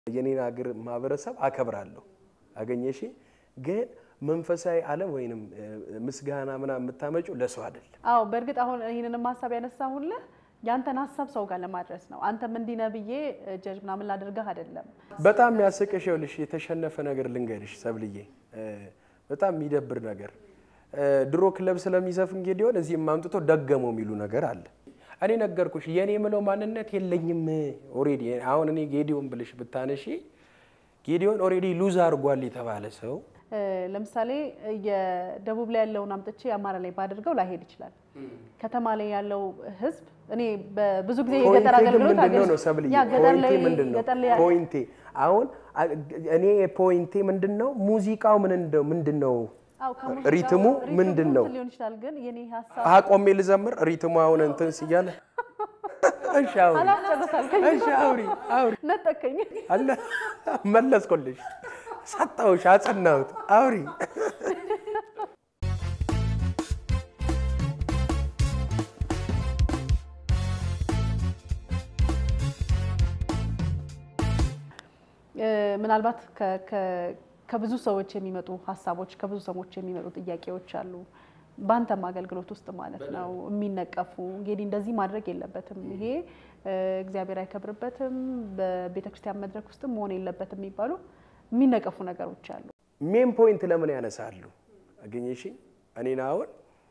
የኔን ሀገር ማህበረሰብ አከብራለሁ። አገኘሽ ግን መንፈሳዊ ዓለም ወይንም ምስጋና ምናምን የምታመጪው ለሰው አይደለም። አዎ በእርግጥ አሁን ይህንንም ሀሳብ ያነሳሁልህ ያንተን ሀሳብ ሰው ጋር ለማድረስ ነው። አንተም እንዲህ ነህ ብዬ ጀጅ ምናምን ላደርግህ አይደለም። በጣም የሚያስቅሽ ይኸውልሽ፣ የተሸነፈ ነገር ልንገርሽ ሰብልዬ፣ በጣም የሚደብር ነገር ድሮ ክለብ ስለሚዘፍን ጌዲዮን እዚህም አምጥቶ ደገመው የሚሉ ነገር አለ። እኔ ነገርኩሽ፣ የእኔ የምለው ማንነት የለኝም ኦሬዲ። አሁን እኔ ጌዲዮን ብልሽ ብታነሺ ጌዲዮን ኦሬዲ ሉዝ አድርጓል የተባለ ሰው ለምሳሌ የደቡብ ላይ ያለውን አምጥቼ አማራ ላይ ባደርገው ላይሄድ ይችላል። ከተማ ላይ ያለው ህዝብ እኔ በብዙ ጊዜ የገጠር ፖይንቴ ግን አገልግሎት ምንድን ነው አገኝ- ሰብልዬ? ያ ገጠር ላይ ፖይንቴ ምንድን ነው? ገጠር ላይ ፖይንቴ አሁን እኔ ፖይንቴ ምንድን ነው? ሙዚቃው ምን እንደው ምንድን ነው? አዎ፣ ከሙዚቃው- ሪትሙ ምንድን ነው? ሊሆን ይችላል ግን የኔ ሀሳብ አቆሜ ልዘምር ሪትሙ አሁን እንትን ሲያለ እሺ አውሪ አላስጨርሳልከኝ እሺ አውሪ አውሪ ነጠቀኝ። አለ መለስኩልሽ፣ ሰጠሁሽ፣ አጸናሁት። አውሪ እ፣ ምናልባት ከ- ከ- ከብዙ ሰዎች የሚመጡ ሀሳቦች ከብዙ ሰዎች የሚመጡ ጥያቄዎች አሉ። በአንተም አገልግሎት ውስጥ ማለት ነው የሚነቀፉ እንግዲህ እንደዚህ ማድረግ የለበትም ይሄ እ፣ እግዚአብሔር አይከብርበትም፣ በቤተ ክርስቲያን መድረክ ውስጥም መሆን የለበትም የሚባሉ የሚነቀፉ ነገሮች አሉ። ሜን ፖይንት ለምን ያነሳሉ? አገኘሽ እኔን አሁን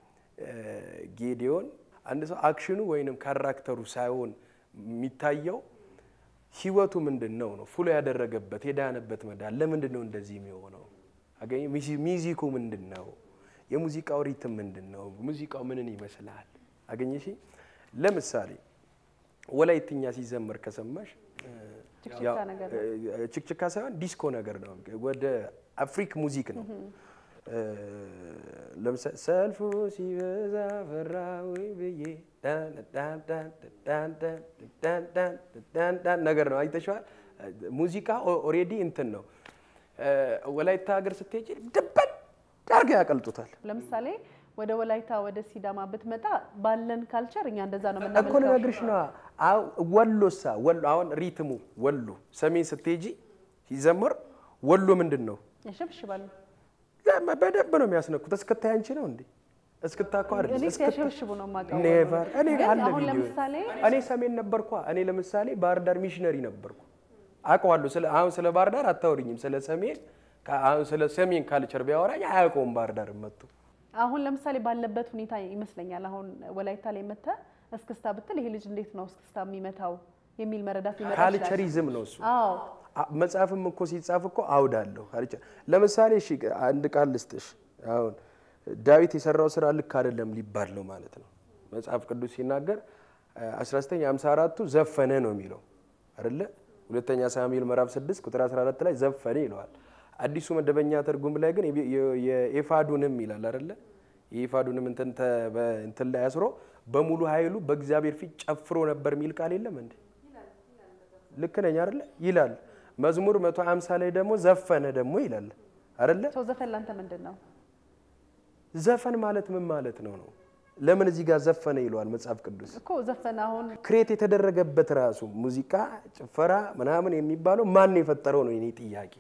ጌዲዮን አንድ ሰው አክሽኑ ወይንም ካራክተሩ ሳይሆን የሚታየው ህይወቱ ምንድን ነው ነው ፉሎ ያደረገበት የዳነበት መዳን ለምንድን ነው እንደዚህ የሚሆነው? አገኘ ሚዚኩ ምንድን ነው? የሙዚቃው ሪትም ምንድን ነው? ሙዚቃው ምንን ይመስላል? አገኘሽ ለምሳሌ ወላይትኛ ሲዘመር ከሰማሽ ችክችካ ያው፣ ነገር እ፣ ችክችካ ሳይሆን ዲስኮ ነገር ነው። ወደ አፍሪክ ሙዚክ ነው። እ፣ ለምሳሌ ሰልፉ ሲበዛ ፈራዊ ብዬ ዳን ዳን ዳን ዳን ዳን ዳን ዳን ዳን ዳን ነገር ነው። አይተሽዋል። ሙዚቃ ኦሬዲ እንትን ነው። እ፣ ወላይታ ሀገር ስትሄጂ ድበን ዳርጋ ያቀልጡታል። ለምሳሌ ወደ ወላይታ ወደ ሲዳማ ብትመጣ ባለን ካልቸር እኛ እንደዛ ነው እኮ የምናመልከው። ልነግርሽ ነዋ። አዎ፣ ወሎሳ ወሎ አሁን ሪትሙ ወሎ ሰሜን ስትሄጂ ሲዘመር ወሎ ምንድን ነው? ያሸብሽባሉ። ለማ- በደንብ ነው የሚያስነኩት። እስክታ ያንቺ ነው እንዴ? እስክታ እኮ አይደል? እኔ እስክታ ሲያሸብሽቡ ነው የማውቀው። ኔቨር እኔ ግን አለ አሁን ቪዲዮ ለምሳሌ እኔ ሰሜን ነበርኳ። እኔ ለምሳሌ ባህር ዳር ሚሽነሪ ነበርኩ አውቀዋለሁ። ስለ አሁን ስለ ባህር ዳር አታወሪኝም። ስለ ሰሜን ከ- አሁን ስለ ሰሜን ካልቸር ቢያወራኝ አያውቀውም ባህር ዳር መጥቶ አሁን ለምሳሌ ባለበት ሁኔታ ይመስለኛል አሁን ወላይታ ላይ መተህ እስክስታ ብትል ይሄ ልጅ እንዴት ነው እስክስታ የሚመታው የሚል መረዳት ሊመጣ ይችላል። ካልቸሪዝም ነው እሱ። አዎ አ- መጽሐፍም እኮ ሲጻፍ እኮ አውድ አለው። ካልቸር ለምሳሌ እሺ አንድ ቃል ልስጥሽ። አሁን ዳዊት የሰራው ስራ ልክ አይደለም ሊባል ነው ማለት ነው። መጽሐፍ ቅዱስ ሲናገር 1954ቱ ዘፈነ ነው የሚለው አይደለ? ሁለተኛ ሳሙኤል ምዕራፍ 6 ቁጥር 14 ላይ ዘፈነ ይለዋል። አዲሱ መደበኛ ትርጉም ላይ ግን የቢ- የ- የኤፋዱንም ይላል አይደለ? የኤፋዱንም እንትን ተ- በ- እንትን ላይ አስሮ በሙሉ ኃይሉ በእግዚአብሔር ፊት ጨፍሮ ነበር የሚል ቃል የለም እንዴ? ልክ ነኝ አይደለ? ይላል። መዝሙር 150 ላይ ደግሞ ዘፈነ ደግሞ ይላል አይደለ? ሰው ዘፈን ላንተ ምንድን ነው? ዘፈን ማለት ምን ማለት ነው ነው? ለምን እዚህ ጋር ዘፈነ ይለዋል መጽሐፍ ቅዱስ? እኮ ዘፈን አሁን ክሬት የተደረገበት ራሱ ሙዚቃ፣ ጭፈራ ምናምን የሚባለው ማን ነው የፈጠረው ነው የኔ ጥያቄ።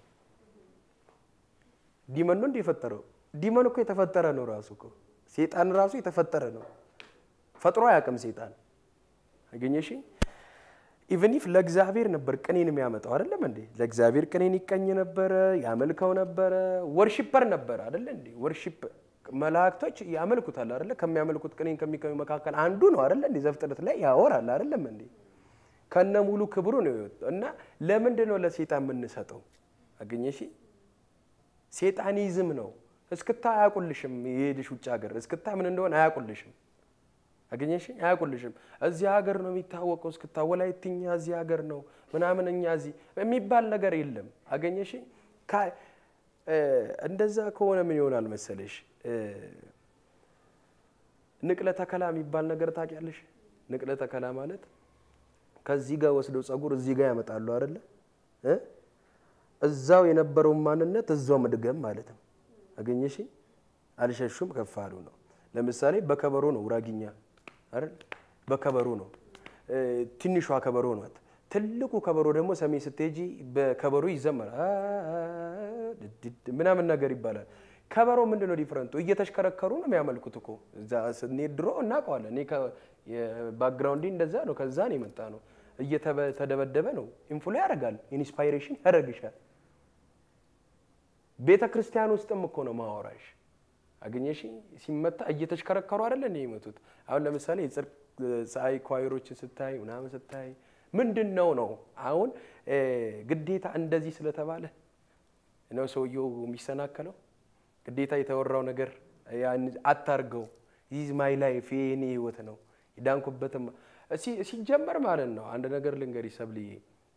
ዲመን ነው እንደ የፈጠረው? ዲመን እኮ የተፈጠረ ነው ራሱ እኮ ሴጣን ራሱ የተፈጠረ ነው። ፈጥሮ አያውቅም ሴጣን። አገኘሽ? ኢቨን ኢፍ ለእግዚአብሔር ነበር ቅኔን የሚያመጣው አይደለም እንዴ? ለእግዚአብሔር ቅኔን ይቀኝ ነበረ፣ ያመልከው ነበረ። ወርሺፐር ነበረ አይደለ እንዴ? ወርሺፕ መላእክቶች ያመልኩታል አይደለ? ከሚያመልኩት ቅኔን ከሚቀኙ መካከል አንዱ ነው አይደለ እንዴ? ዘፍጥረት ላይ ያወራል አይደለም እንዴ? ከነ ሙሉ ክብሩ ነው የወጣው። እና ለምንድን ነው ለሴጣን የምንሰጠው? አገኘሽ? ሴጣኒዝም ነው። እስክታ አያውቁልሽም። የሄድሽ ውጭ ሀገር እስክታ ምን እንደሆነ አያውቁልሽም። አገኘሽ? አያውቁልሽም። እዚህ ሀገር ነው የሚታወቀው እስክታ፣ ወላይትኛ እዚህ ሀገር ነው ምናምን፣ እኛ እዚህ የሚባል ነገር የለም። አገኘሽ? ካ- እ፣ እንደዛ ከሆነ ምን ይሆናል መሰለሽ እ፣ ንቅለ ተከላ የሚባል ነገር ታውቂያለሽ? ንቅለ ተከላ ማለት ከዚህ ጋር ወስደው ጸጉር እዚህ ጋር ያመጣሉ አይደለ እ? እዛው የነበረውን ማንነት እዛው መድገም ማለት ነው። አገኘሽ? አልሸሹም ከፍ አሉ ነው። ለምሳሌ በከበሮ ነው ውራጊኛ አይደል? በከበሮ ነው እ፣ ትንሿ ከበሮ ናት። ትልቁ ከበሮ ደግሞ ሰሜን ስትሄጂ በከበሮ ይዘመራል ምናምን ነገር ይባላል። ከበሮ ምንድን ነው ዲፍረንቱ? እየተሽከረከሩ ነው የሚያመልኩት እኮ እዛ ስንሄድ ድሮ እናውቀዋለን። እኔ ባክግራውንድ እንደዛ ነው፣ ከዛ ነው የመጣ ነው። እየተደበደበ ነው። ኢንፍሎ ያደርጋል፣ ኢንስፓይሬሽን ያደርግሻል። ቤተ ክርስቲያን ውስጥም እኮ ነው ማወራሽ። አገኘሽ ሲመታ እየተሽከረከሩ አይደለ እንደ ይመቱት። አሁን ለምሳሌ የጽድቅ ፀሐይ ኳይሮችን ስታይ ምናምን ስታይ ምንድን ነው ነው አሁን ግዴታ እንደዚህ ስለተባለ ነው ሰውየው የሚሰናከለው። ግዴታ የተወራው ነገር አታርገው፣ ይህ ማይ ላይፍ የኔ ህይወት ነው የዳንኩበትም ሲጀመር ማለት ነው። አንድ ነገር ልንገርሽ ሰብልዬ፣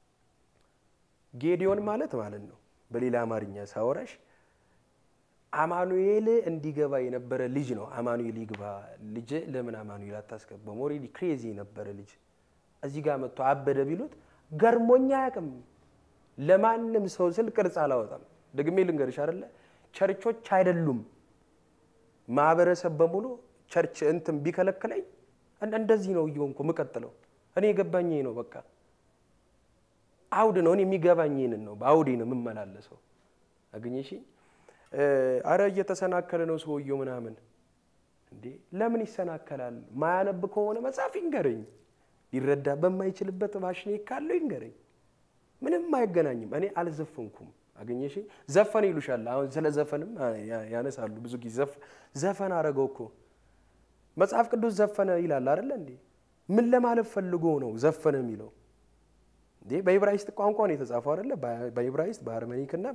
ጌዲዮን ማለት ማለት ነው በሌላ አማርኛ ሳወራሽ አማኑኤል እንዲገባ የነበረ ልጅ ነው። አማኑኤል ይግባ ልጅ ለምን አማኑኤል አታስገባም? ኦልሬዲ ክሬዚ የነበረ ልጅ እዚህ ጋር መጥቶ አበደ ቢሉት ገርሞኛ አያውቅም። ለማንም ሰው ስል ቅርጽ አላወጣም። ደግሜ ልንገርሽ አይደለ ቸርቾች አይደሉም ማህበረሰብ በሙሉ ቸርች እንትን ቢከለክለኝ እንደዚህ ነው እየሆንኩ የምቀጥለው። እኔ የገባኝ ነው በቃ አውድ ነው። እኔ የሚገባኝ ይህንን ነው። በአውዴ ነው የምመላለሰው። አገኘሽ? አረ እየተሰናከለ ነው ሰውየው ምናምን። እንዴ ለምን ይሰናከላል? ማያነብ ከሆነ መጽሐፍ ይንገረኝ። ሊረዳ በማይችልበት ማሽኔ ካለው ይንገረኝ። ምንም አይገናኝም። እኔ አልዘፈንኩም። አገኘሽ? ዘፈን ይሉሻል። አሁን ስለ ዘፈንም ያነሳሉ ብዙ ጊዜ። ዘፈን አረገው እኮ መጽሐፍ ቅዱስ ዘፈነ ይላል አይደለ እንዴ? ምን ለማለት ፈልጎ ነው ዘፈነ የሚለው? እንዴ በኢብራይስጥ ቋንቋ ነው የተጻፈው አይደለ? በኢብራይስጥ በአርመኒክ እና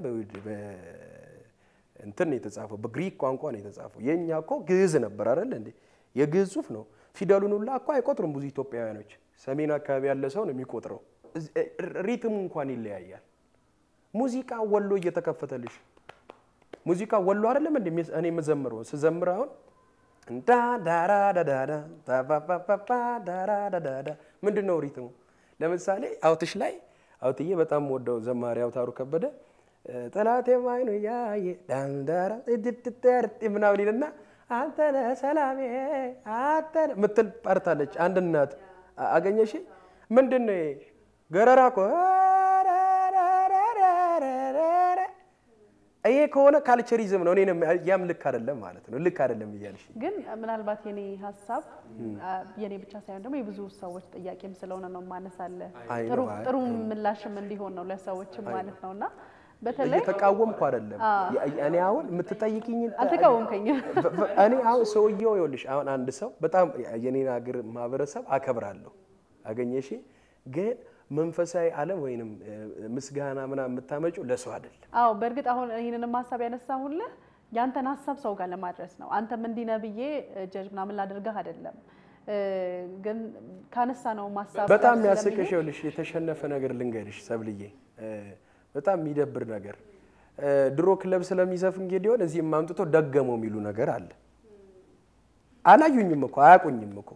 እንትን ነው የተጻፈው፣ በግሪክ ቋንቋ ነው የተጻፈው። የእኛ እኮ ግዕዝ ነበር አይደለ እንዴ? የግዕዝ ጽሑፍ ነው። ፊደሉን ሁላ እኮ አይቆጥሩም ብዙ ኢትዮጵያውያኖች። ሰሜን አካባቢ ያለ ሰው ነው የሚቆጥረው። ሪትሙ እንኳን ይለያያል። ሙዚቃ ወሎ እየተከፈተልሽ ሙዚቃ ወሎ አይደለም እንዴ? እኔ የምዘምረው ስዘምር አሁን እንዳ ዳራ ዳዳዳ ታፋፋፋ ዳራ ዳዳዳ ምንድን ነው ሪትሙ? ለምሳሌ አውትሽ ላይ አውትዬ በጣም ወደው ዘማሪ አውታሩ ከበደ ጠላቴ ማይኑ ያየ ዳንዳራ ምናምን ይልና አንተ ነህ ሰላሜ አንተ ምትል ፓርታለች። አንድ እናት አገኘሽ ምንድን ነው ገረራ እኮ ይሄ ከሆነ ካልቸሪዝም ነው። እኔ ያም ልክ አይደለም ማለት ነው። ልክ አይደለም እያልሽ ግን ምናልባት የኔ ሀሳብ የኔ ብቻ ሳይሆን ደግሞ የብዙ ሰዎች ጥያቄም ስለሆነ ነው ማነሳለ ጥሩ ጥሩ ምላሽም እንዲሆን ነው ለሰዎችም ማለት ነው እና በተለይ እየተቃወምኩ አይደለም። እኔ አሁን የምትጠይቅኝ አልተቃወምከኝም። እኔ አሁን ሰውየው ይኸውልሽ፣ አሁን አንድ ሰው በጣም የኔን ሀገር ማህበረሰብ አከብራለሁ። አገኘሽ ግን መንፈሳዊ ዓለም ወይንም ምስጋና ምናምን የምታመጪው ለሰው አይደለም። አዎ በእርግጥ አሁን ይህንንም ሀሳብ ያነሳሁልህ ያንተን ሀሳብ ሰው ጋር ለማድረስ ነው። አንተም እንዲህ ነህ ብዬ ጀጅ ምናምን ላደርግህ አይደለም። ግን ካነሳ ነው ማሳብ በጣም ያስቅሽ ይኸውልሽ፣ የተሸነፈ ነገር ልንገርሽ ሰብልዬ፣ በጣም የሚደብር ነገር ድሮ ክለብ ስለሚዘፍን ጌዲዮን እዚህ የማምጥቶ ደገመው የሚሉ ነገር አለ። አላዩኝም እኮ አያቁኝም እኮ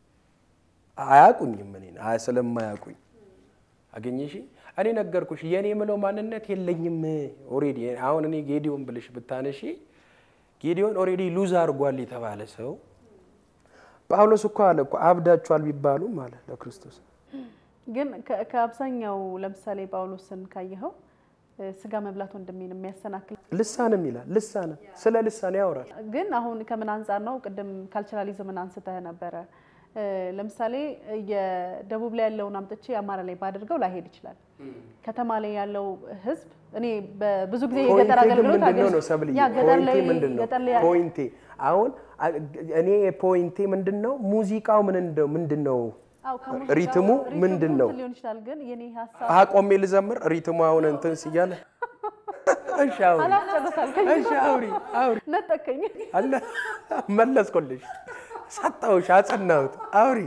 አያቁኝም እኔን ስለማያቁኝ አገኘሽ እኔ ነገርኩሽ። የኔ የምለው ማንነት የለኝም ኦሬዲ። አሁን እኔ ጌዲዮን ብልሽ ብታነሺ ጌዲዮን ኦሬዲ ሉዝ አድርጓል የተባለ ሰው ጳውሎስ እኮ አለ እኮ አብዳችኋል ቢባሉም አለ ለክርስቶስ። ግን ከአብዛኛው ለምሳሌ ጳውሎስን ካየኸው ስጋ መብላት ወንድሜን የሚያሰናክል ልሳንም ይላል። ልሳንም ስለ ልሳን ያወራል። ግን አሁን ከምን አንጻር ነው? ቅድም ካልቸራሊዝምን አንስተህ ነበረ ለምሳሌ የደቡብ ላይ ያለውን አምጥቼ አማራ ላይ ባደርገው ላይሄድ ይችላል። ከተማ ላይ ያለው ህዝብ እኔ በብዙ ጊዜ የገጠር አገልግሎት ምንድነው ነው ሰብልዬ? ያ ገጠር ላይ ፖይንቴ ምንድን ነው? ገጠር ላይ ፖይንቴ አሁን እኔ ፖይንቴ ምንድን ነው? ሙዚቃው ምን እንደው ምንድን ነው? አዎ፣ ከሙዚቃው- ሪትሙ ምንድን ነው? ሊሆን ይችላል። ግን የኔ ሀሳብ አቆሜ ልዘምር ሪትሙ አሁን እንትን ሲያለ እሺ አውሪ አላስጨረሳልከኝ። እሺ አውሪ አውሪ ነጠቀኝ። አለ መለስኩልሽ፣ ሰጠሁሽ፣ አጸናሁት። አውሪ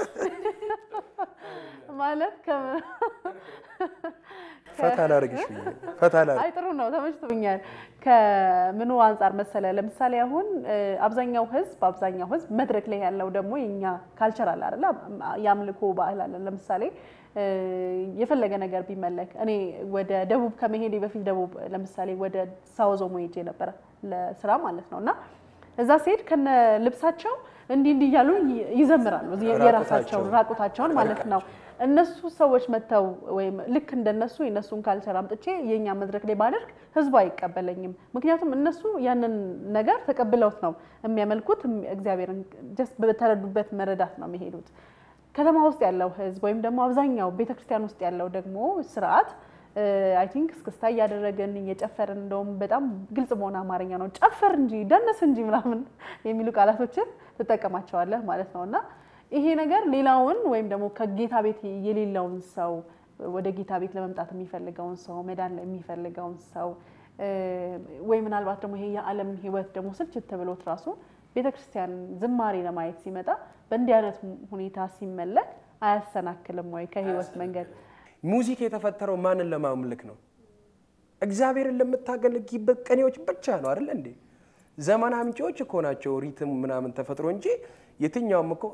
ማለት ከ- ፈታ ላድርግሽ ብዬ ነው። ፈታ ላድርግ አይ ጥሩ ነው፣ ተመችቶኛል። ከምኑ አንጻር መሰለ? ለምሳሌ አሁን እ፣ አብዛኛው ህዝብ አብዛኛው ህዝብ መድረክ ላይ ያለው ደግሞ የኛ ካልቸር አለ አይደለ? የአምልኮ ባህል አለ። ለምሳሌ እ፣ የፈለገ ነገር ቢመለክ እኔ ወደ ደቡብ ከመሄዴ በፊት ደቡብ ለምሳሌ ወደ ሳውዝ ኦሞ ሄጄ ነበረ ለስራ ማለት ነው እና እዛ ሲሄድ ከነ ልብሳቸው እንዲህ እንዲህ እያሉ ይዘምራሉ የራሳቸውን ራቁታቸውን ማለት ነው። እነሱ ሰዎች መጥተው ወይም ልክ እንደነሱ የእነሱን ካልቸር አምጥቼ የእኛ መድረክ ላይ ባደርግ ህዝቡ አይቀበለኝም። ምክንያቱም እነሱ ያንን ነገር ተቀብለውት ነው የሚያመልኩት። እግዚአብሔርን ጀስት በተረዱበት መረዳት ነው የሚሄዱት። ከተማ ውስጥ ያለው ህዝብ ወይም ደግሞ አብዛኛው ቤተክርስቲያን ውስጥ ያለው ደግሞ ስርዓት አይ ቲንክ እስክስታ እያደረግን እየጨፈርን እንደውም በጣም ግልጽ በሆነ አማርኛ ነው ጨፈር እንጂ ደነስ እንጂ ምናምን የሚሉ ቃላቶችን ትጠቀማቸዋለህ ማለት ነው። እና ይሄ ነገር ሌላውን ወይም ደግሞ ከጌታ ቤት የሌለውን ሰው ወደ ጌታ ቤት ለመምጣት የሚፈልገውን ሰው መዳን የሚፈልገውን ሰው ወይ ምናልባት ደግሞ ይሄ የዓለም ህይወት ደግሞ ስልችት ብሎት ራሱ ቤተክርስቲያን ዝማሬ ለማየት ሲመጣ በእንዲህ አይነት ሁኔታ ሲመለክ አያሰናክልም ወይ ከህይወት መንገድ? ሙዚክ የተፈጠረው ማንን ለማምለክ ነው? እግዚአብሔርን ለምታገለግበት ቅኔዎች ብቻ ነው አይደል እንዴ? ዘመን አምጪዎች እኮ ናቸው ሪትም ምናምን ተፈጥሮ እንጂ የትኛውም እኮ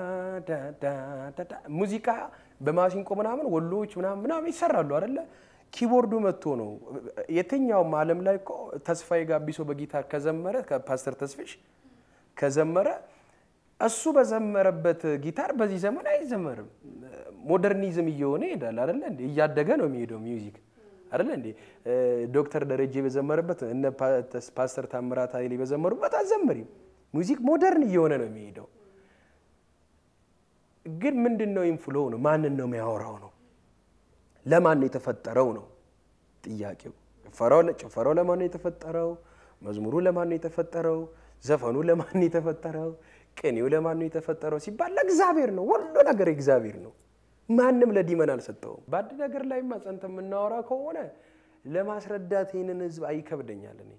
ሙዚቃ በማሲንቆ ምናምን ወሎዎች ምናምን ምናምን ይሰራሉ አይደለ? ኪቦርዱ መጥቶ ነው። የትኛውም ዓለም ላይ እኮ ተስፋዬ ጋቢሶ በጊታር ከዘመረ ከፓስተር ተስፍሽ ከዘመረ እሱ በዘመረበት ጊታር በዚህ ዘመን አይዘመርም። ሞደርኒዝም እየሆነ ይሄዳል አይደለ እንዴ? እያደገ ነው የሚሄደው ሚውዚክ አይደለ እንዴ? ዶክተር ደረጀ በዘመረበት እነ ፓስተር ታምራት ኃይሌ በዘመሩበት አዘምሪም። ሙዚክ ሞደርን እየሆነ ነው የሚሄደው። ግን ምንድን ነው ኢንፍሎ ነው? ማንን ነው የሚያወራው ነው? ለማን ነው የተፈጠረው ነው ጥያቄው። ጭፈራው ለማን ነው የተፈጠረው? መዝሙሩ ለማን ነው የተፈጠረው? ዘፈኑ ለማን ነው የተፈጠረው? ቅኔው ለማን ነው የተፈጠረው ሲባል ለእግዚአብሔር ነው። ሁሉ ነገር እግዚአብሔር ነው። ማንም ለዲመን አልሰጠውም። በአንድ ነገር ላይ ጸንተ የምናወራ ከሆነ ለማስረዳት ይህንን ህዝብ አይከብደኛል። እኔ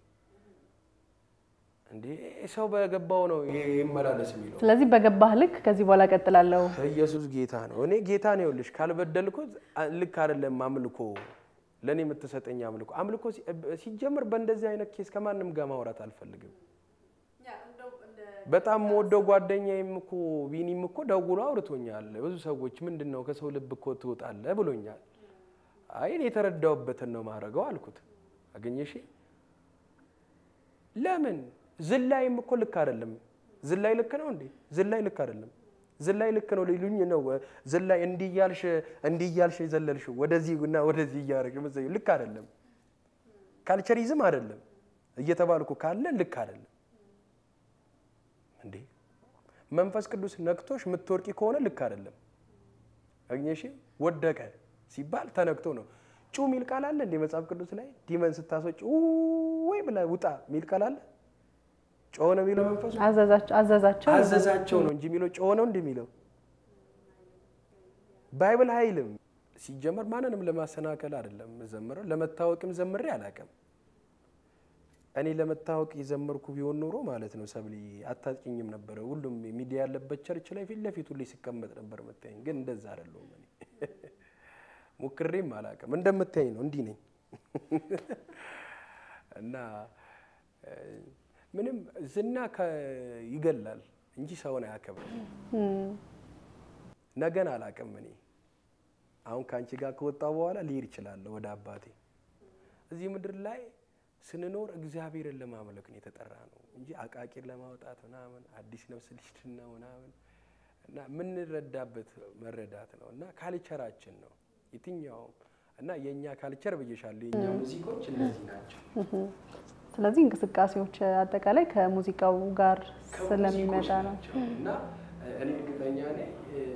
እንዴ ሰው በገባው ነው ይመላለስ የሚለው። ስለዚህ በገባህ ልክ ከዚህ በኋላ ቀጥላለሁ። ኢየሱስ ጌታ ነው። እኔ ጌታ ነው። ይኸውልሽ ካልበደልኩት ልክ አይደለም አምልኮ ለእኔ የምትሰጠኝ አምልኮ አምልኮ ሲጀምር በእንደዚህ አይነት ኬስ ከማንም ጋር ማውራት አልፈልግም። በጣም ወደው ጓደኛዬም እኮ ቢኒም እኮ ደውሎ አውርቶኛል። ብዙ ሰዎች ምንድን ነው ከሰው ልብ እኮ ትወጣለህ ብሎኛል። አይ እኔ የተረዳውበትን ነው ማድረገው አልኩት። አገኘሽ? ለምን ዝላይም እኮ ልክ አይደለም። ዝላይ ልክ ነው እንዴ? ዝላይ ልክ አይደለም። ዝላይ ልክ ነው ሊሉኝ ነው። ዝላይ እንዲህ እያልሽ እንዲህ እያልሽ የዘለልሽው ወደዚህ እና ወደዚህ እያደረግሽ መዘዩ ልክ አይደለም። ካልቸሪዝም አይደለም እየተባልኩ ካለ ልክ አይደለም እንዴ መንፈስ ቅዱስ ነክቶሽ የምትወርቂ ከሆነ ልክ አይደለም። አግኘሽ ወደቀ ሲባል ተነክቶ ነው። ጩ ሚል ቃል አለ እንዴ መጽሐፍ ቅዱስ ላይ ዲመን ስታስወጭ ወይ ብላ ውጣ ሚል ቃል አለ? ጮኸ ነው የሚለው መንፈሱ አዘዛቸው አዘዛቸው ነው እንጂ የሚለው ጮኸ ነው እንዲህ የሚለው ባይብል አይልም። ሲጀመር ማንንም ለማሰናከል አይደለም ዘምረው ለመታወቅም ዘምሬ አላውቅም። እኔ ለመታወቅ የዘመርኩ ቢሆን ኖሮ ማለት ነው ሰብሊ አታጭኝም ነበረ። ሁሉም ሚዲያ ያለበት ቸርች ላይ ፊት ለፊት ሁሌ ሲቀመጥ ነበር መታየኝ። ግን እንደዛ አይደለሁም እኔ ሞክሬም አላውቅም። እንደምታየኝ ነው እንዲህ ነኝ እና ምንም ዝና ይገላል እንጂ ሰውን አያከብርም። ነገን አላውቅም እኔ አሁን ከአንቺ ጋር ከወጣሁ በኋላ ልሄድ እችላለሁ ወደ አባቴ እዚህ ምድር ላይ ስንኖር እግዚአብሔርን ለማምለክ ነው የተጠራ ነው እንጂ አቃቂር ለማውጣት ምናምን አዲስ ነፍስ ልሽትና ምናምን እና የምንረዳበት መረዳት ነው እና ካልቸራችን ነው የትኛውም እና የእኛ ካልቸር ብዬሻለሁ። የእኛ ሙዚቆች እነዚህ ናቸው። ስለዚህ እንቅስቃሴዎች አጠቃላይ ከሙዚቃው ጋር ስለሚመጣ ነው እና እኔ እርግጠኛ ነኝ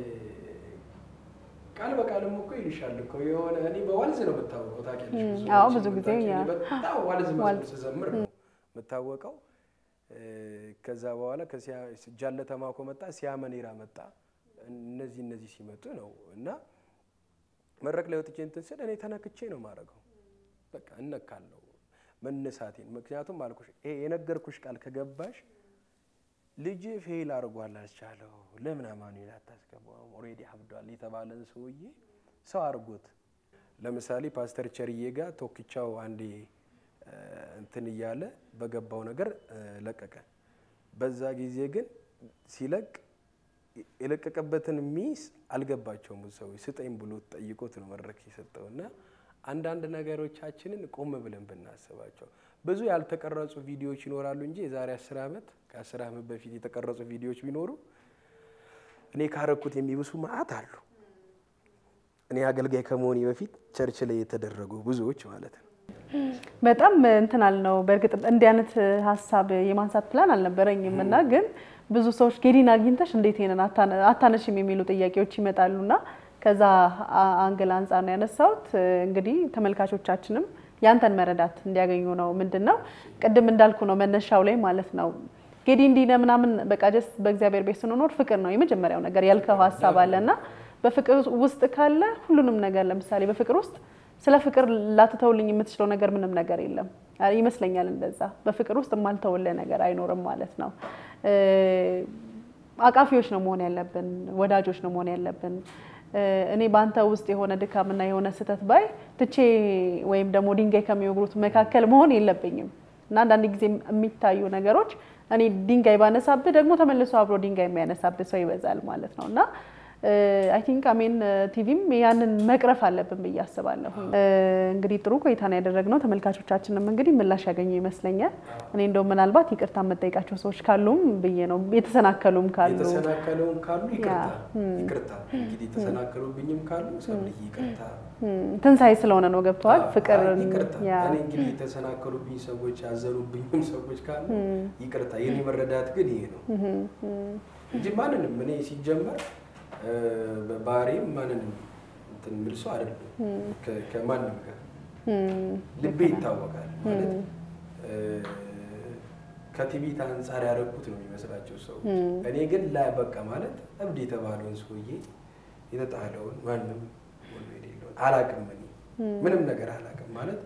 ቃል በቃልም እኮ ይልሻል እኮ የሆነ እኔ በዋልዝ ነው የምታወቀው ታውቂያለሽ። አዎ ብዙ ጊዜ በጣም ዋልዝ መዝሙር ስዘምር ነው የምታወቀው። ከዛ በኋላ ጃለተ ማኮ መጣ፣ ሲያመኔራ መጣ። እነዚህ እነዚህ ሲመጡ ነው እና መድረክ ላይ ወጥቼ እንትን ስል እኔ ተነክቼ ነው ማድረገው። በቃ እነካለሁ መነሳቴን። ምክንያቱም አልኩሽ ይሄ የነገርኩሽ ቃል ከገባሽ ልጅ ፌል አድርጓል አልቻለው ለምን አማኑኤል አታስገባውም? ኦልሬዲ አብዷል የተባለን ሰውዬ ሰው አድርጎት። ለምሳሌ ፓስተር ቸርዬ ጋር ቶክቻው አንዴ እንትን እያለ በገባው ነገር ለቀቀ። በዛ ጊዜ ግን ሲለቅ የለቀቀበትን ሚስ አልገባቸውም። ብዙ ሰዎች ስጠኝ ብሎ ጠይቆት ነው መድረክ የሰጠው እና አንዳንድ ነገሮቻችንን ቆም ብለን ብናስባቸው ብዙ ያልተቀረጹ ቪዲዮዎች ይኖራሉ እንጂ የዛሬ አስር ዓመት ከአስር ዓመት በፊት የተቀረጹ ቪዲዮዎች ቢኖሩ እኔ ካረኩት የሚብሱ መዓት አሉ። እኔ አገልጋይ ከመሆኔ በፊት ቸርች ላይ የተደረጉ ብዙዎች ማለት ነው። በጣም እንትን አልነው። በእርግጥ እንዲህ አይነት ሀሳብ የማንሳት ፕላን አልነበረኝም እና ግን ብዙ ሰዎች ጌዲን አግኝተሽ እንዴት ይሄንን አታነሽም የሚሉ ጥያቄዎች ይመጣሉና ከዛ አንግል አንጻር ነው ያነሳሁት። እንግዲህ ተመልካቾቻችንም ያንተን መረዳት እንዲያገኙ ነው። ምንድን ነው ቅድም እንዳልኩ ነው መነሻው ላይ ማለት ነው ጌዲ እንዲህ ነው ምናምን በቃ ጀስት በእግዚአብሔር ቤት ስንኖር ፍቅር ነው የመጀመሪያው ነገር ያልከው ሀሳብ አለና በፍቅር ውስጥ ካለ ሁሉንም ነገር ለምሳሌ በፍቅር ውስጥ ስለ ፍቅር ላትተውልኝ የምትችለው ነገር ምንም ነገር የለም ይመስለኛል። እንደዛ በፍቅር ውስጥ የማልተውልህ ነገር አይኖርም ማለት ነው። አቃፊዎች ነው መሆን ያለብን፣ ወዳጆች ነው መሆን ያለብን። እኔ በአንተ ውስጥ የሆነ ድካምና የሆነ ስህተት ባይ ትቼ ወይም ደግሞ ድንጋይ ከሚወግሩት መካከል መሆን የለብኝም እና አንዳንድ ጊዜ የሚታዩ ነገሮች እኔ ድንጋይ ባነሳብህ ደግሞ ተመልሶ አብሮ ድንጋይ የሚያነሳብህ ሰው ይበዛል ማለት ነው እና አይ ቲንክ አሜን ቲቪም ያንን መቅረፍ አለብን ብዬ አስባለሁ። እንግዲህ ጥሩ ቆይታ ነው ያደረግነው። ተመልካቾቻችንም እንግዲህ ምላሽ ያገኙ ይመስለኛል። እኔ እንደው ምናልባት ይቅርታ የምጠይቃቸው ሰዎች ካሉም ብዬ ነው የተሰናከሉም ካሉ የተሰናከለውም ካሉ ይቅርታ ይቅርታ። እንግዲህ የተሰናከሉብኝም ካሉ ሰብልዬ ይቅርታ። ትንሣኤ ስለሆነ ነው ገብተዋል። ፍቅር ይቅርታ። እኔ እንግዲህ የተሰናከሉብኝ ሰዎች ያዘኑብኝም ሰዎች ካሉ ይቅርታ። የኔ መረዳት ግን ይሄ ነው እንጂ ማንንም እኔ ሲጀመር ባህሪም ማንንም እንትን የምል ሰው አይደለም። ከማንም ጋር ልቤ ይታወቃል ማለት ከትዕቢት አንጻር ያደረኩት ነው የሚመስላቸው ሰዎች። እኔ ግን ላይ በቃ ማለት እብድ የተባለውን ሰውዬ የተጣለውን ማንም ወሎ የሌለውን አላቅም። እኔ ምንም ነገር አላቅም ማለት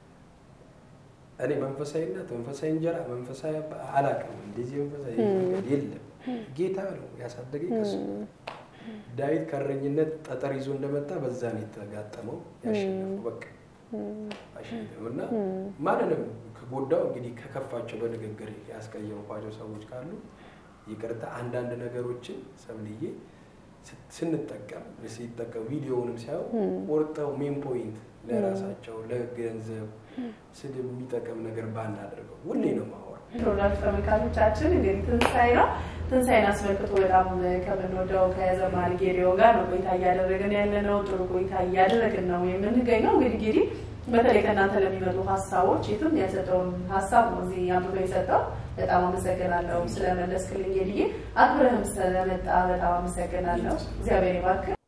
እኔ መንፈሳዊነት፣ መንፈሳዊ እንጀራ፣ መንፈሳዊ አላቅም። እንደዚህ መንፈሳዊ የለም። ጌታ ነው ያሳደገኝ ከሱ ዳዊት ከእረኝነት ጠጠር ይዞ እንደመጣ በዛ ነው የተጋጠመው ያሸነፈው። በቃ አሸነፈው እና ማንንም ከጎዳው እንግዲህ ከከፋቸው በንግግር ያስቀየምኳቸው ሰዎች ካሉ ይቅርታ። አንዳንድ ነገሮችን ሰብልዬ ስንጠቀም ሲጠቀም ቪዲዮውንም ሲያዩ ቆርጠው ሜን ፖይንት ለራሳቸው ለገንዘብ ስድብ የሚጠቅም ነገር ባናደርገው ሁሌ ነው ማወራው። ፕሮዳክት ተመልካቾቻችን እንግዲህ ትንሣኤ ነው። ትንሣኤን አስመልክቶ በጣም ከምንወደው ከዘማሪ ጌዲዮ ጋር ነው ቆይታ እያደረግን ያለ ነው። ጥሩ ቆይታ እያደረግን ነው የምንገኘው። እንግዲህ ጌዲ በተለይ ከእናንተ ለሚመጡ ሀሳቦች የትም ያልሰጠውን ሀሳብ ነው እዚህ አምጥቶ የሰጠው። በጣም አመሰግናለሁ ስለመለስክልኝ ጌዲዬ። አክብረህም ስለመጣ በጣም አመሰግናለሁ። እግዚአብሔር ይባርክ።